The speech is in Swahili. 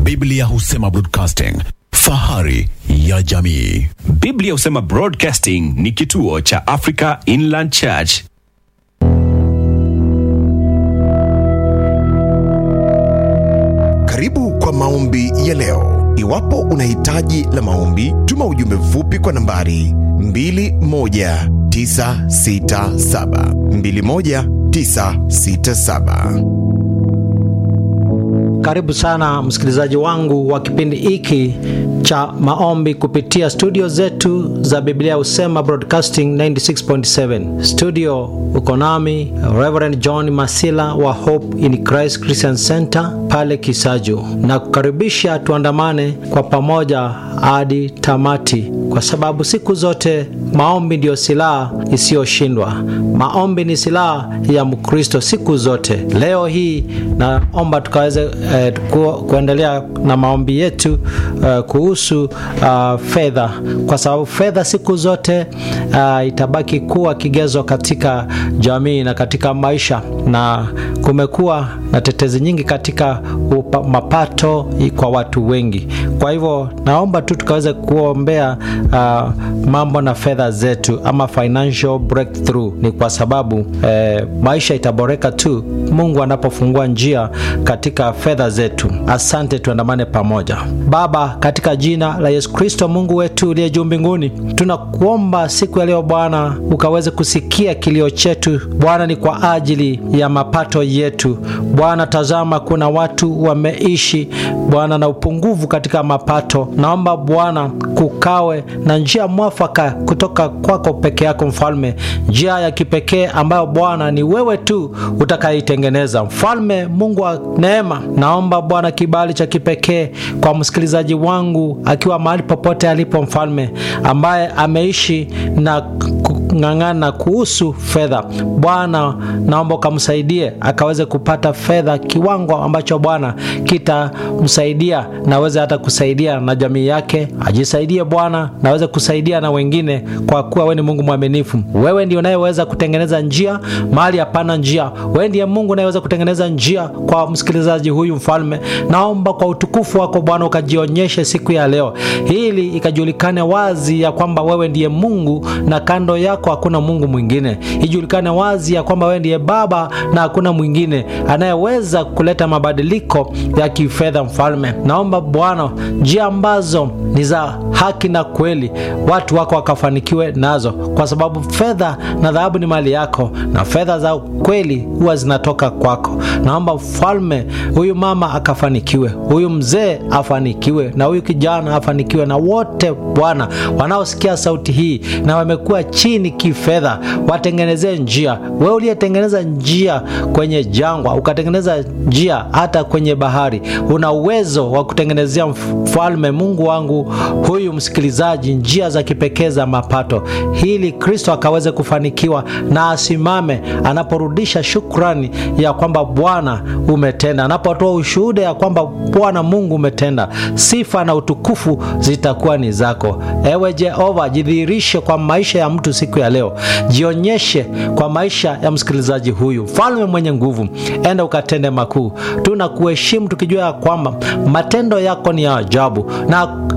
Biblia husema broadcasting, fahari ya jamii. Biblia husema Broadcasting ni kituo cha Africa Inland Church. Karibu kwa maombi ya leo. Iwapo una hitaji la maombi, tuma ujumbe mfupi kwa nambari 21967 21967. Karibu sana msikilizaji wangu wa kipindi hiki cha maombi kupitia studio zetu za Biblia Husema Broadcasting 96.7. Studio uko nami Reverend John Masila wa Hope in Christ Christian Center pale Kisaju, na kukaribisha tuandamane kwa pamoja hadi tamati, kwa sababu siku zote maombi ndiyo silaha isiyoshindwa. Maombi ni silaha ya Mkristo siku zote. Leo hii naomba tukaweze eh, ku, kuendelea na maombi yetu eh, kuhusu uh, fedha, kwa sababu fedha siku zote uh, itabaki kuwa kigezo katika jamii na katika maisha, na kumekuwa na tetezi nyingi katika upa, mapato kwa watu wengi. Kwa hivyo naomba tu tukaweze kuombea uh, mambo na fedha zetu ama financial breakthrough. Ni kwa sababu eh, maisha itaboreka tu Mungu anapofungua njia katika fedha zetu. Asante, tuandamane pamoja. Baba, katika jina la Yesu Kristo, Mungu wetu uliye juu mbinguni, tunakuomba siku ya leo Bwana ukaweze kusikia kilio chetu Bwana, ni kwa ajili ya mapato yetu Bwana. Tazama, kuna watu wameishi Bwana na upungufu katika mapato. Naomba Bwana kukawe na njia mwafaka kutoka kwako peke yako Mfalme, njia ya kipekee ambayo Bwana ni wewe tu utakayeitengeneza. Mfalme Mungu wa neema, naomba Bwana kibali cha kipekee kwa msikilizaji wangu akiwa mahali popote alipo, Mfalme ambaye ameishi na ng'ang'ana kuhusu fedha Bwana, naomba ukamsaidie akaweze kupata fedha kiwango ambacho Bwana kitamsaidia na aweze hata kusaidia na jamii yake, ajisaidie Bwana na aweze kusaidia na wengine, kwa kuwa wewe ni Mungu mwaminifu. Wewe ndiye unayeweza kutengeneza njia mahali hapana njia. Wewe ndiye Mungu unayeweza kutengeneza njia kwa msikilizaji huyu. Mfalme, naomba kwa utukufu wako Bwana ukajionyeshe siku ya leo, ili ikajulikane wazi ya kwamba wewe ndiye Mungu na kando yako hakuna Mungu mwingine. Ijulikane wazi ya kwamba wewe ndiye Baba na hakuna mwingine anayeweza kuleta mabadiliko ya kifedha. Mfalme, naomba Bwana, njia ambazo ni za haki na kweli, watu wako wakafanikiwe nazo, kwa sababu fedha na dhahabu ni mali yako, na fedha za kweli huwa zinatoka kwako. Naomba Mfalme, huyu mama akafanikiwe, huyu mzee afanikiwe, na huyu kijana afanikiwe, na wote Bwana wanaosikia sauti hii na wamekuwa chini kifedha, watengenezee njia. Wewe uliyetengeneza njia kwenye jangwa, ukatengeneza njia hata kwenye bahari, una uwezo wa kutengenezea Mfalme Mungu wangu huyu msikilizaji njia za kipekee za mapato, ili Kristo akaweze kufanikiwa na asimame anaporudisha shukrani ya kwamba Bwana umetenda, anapotoa ushuhuda ya kwamba Bwana Mungu umetenda. Sifa na utukufu zitakuwa ni zako. Ewe Jehova, jidhihirishe kwa maisha ya mtu siku ya leo, jionyeshe kwa maisha ya msikilizaji huyu. Mfalme mwenye nguvu, enda ukatende makuu. Tunakuheshimu tukijua ya kwamba matendo yako ni ya ajabu na